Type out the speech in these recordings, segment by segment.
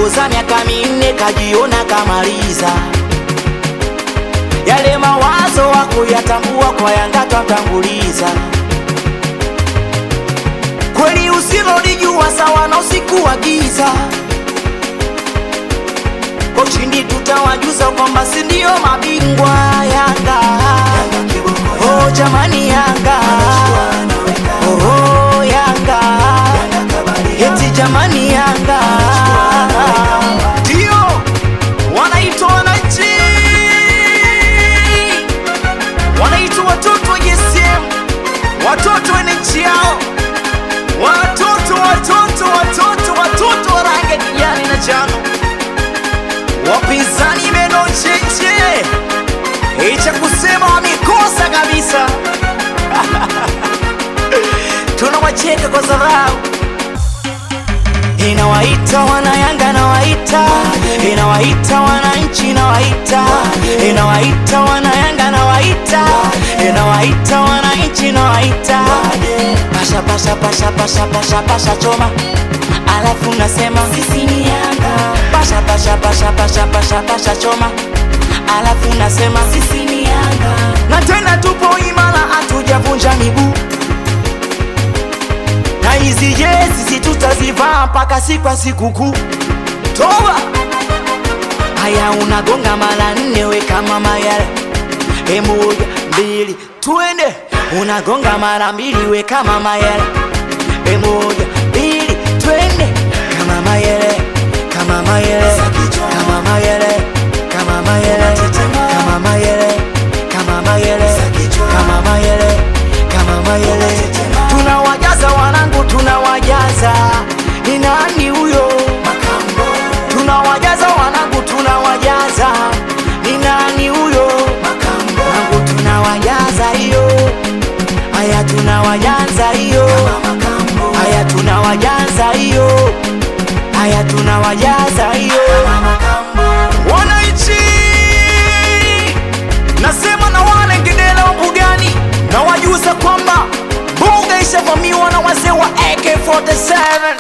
katongoza miaka minne kajiona kamaliza yale mawazo wakuyatambua kwa Yanga twatanguliza kweli usilolijua sawa na usiku wa giza kwa ushindi tutawajuza kwamba si ndio mabingwa Yanga. Oh jamani Yanga, oh Yanga, eti jamani Yanga, ndio wanaitwa wananchi, wanaitwa watoto wa JSM, watoto wenye nchi yao, watoto watoto watoto watoto wa rangi ya kijani na njano wapinzani meno cheche icha kusema wamekosa kabisa tunawacheka kwa dharau inawaita wanayanga nawaita inawaita wananchi nawaita inawaita wanayanga nawaita inawaita wananchi nawaita pasha pasha pasha pasha pasha pasha choma alafu nasema sisi ni yanga pasha pasha pasha pasha pasha pasha choma alafu nasema sisi ni yanga na tena tupo imara hatujavunja miguu na hizi jezi si tutazivaa mpaka siku ya sikukuu toba haya unagonga mara nne we kama mayara e moja mbili twende unagonga mara mbili we kama mayara e moja mbili twende kama mayere kama mayere kama mayere kama mayere kama mayere kama mayere kama mayere kama mayere tunawajaza wanangu tunawajaza ni nani huyo tunawajaza wanangu tunawajaza ni nani huyo wanangu tunawajaza hiyo haya tunawajaza hiyo haya tunawajaza hiyo haya tunawajaza hiyo wananchi nasema na wane ngedela wa mbugani na wajuza kwamba mbuga ishavamiwa na wazee wa AK47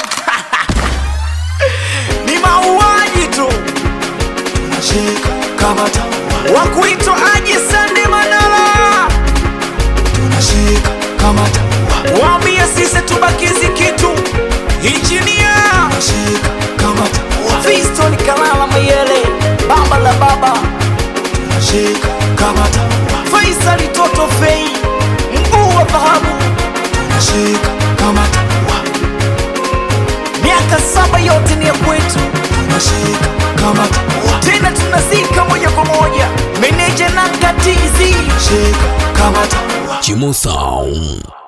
ni mauaji tu tunashika kama taua wakuitwa aji sande manala tunashika kama taua waambie sisi tubakizi kitu injinia tunashika kama taua Fiston Kalala Mayele baba la baba tunashika kama taua Faisal Toto Fei mguu wa dhahabu tunashika kama taua miaka saba yote ni ya kwetu tunashika kama taua tena tunazika moja kwa moja meneja na katizi shika kama taua Chimo Sound.